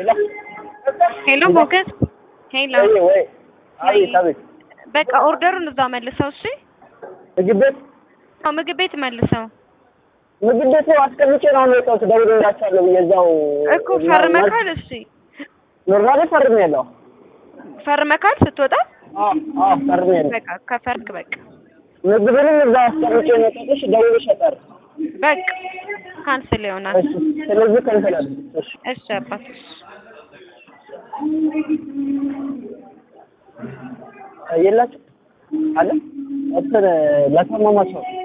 ሄሎ ሞገስ ሄሎ ወይ ወይ አቤት አቤት በቃ ኦርደሩን እዛ መልሰው እሺ ምግብ ቤት አዎ ምግብ ቤት መልሰው ምግብ ቤት ነው አስቀምጬ ነው አሁን የወጣሁት እደውልላቸዋለሁ ብዬ እዛው እኮ ፈርመካል እሺ ኖርማሊ ፈርሜያለሁ ፈርመካል ስትወጣ አዎ አዎ ፈርሜያለሁ በቃ ከፈርክ በቃ ምግብንም እዛ አስቀምጬ ነው የወጣሁት ደውልሽ አጣር በቃ ካንስል ይሆናል እሺ ስለዚህ ከንፈል አለ እሺ እሺ አባት እሺ የላችሁ አለ እንትን ለታመማ ሰው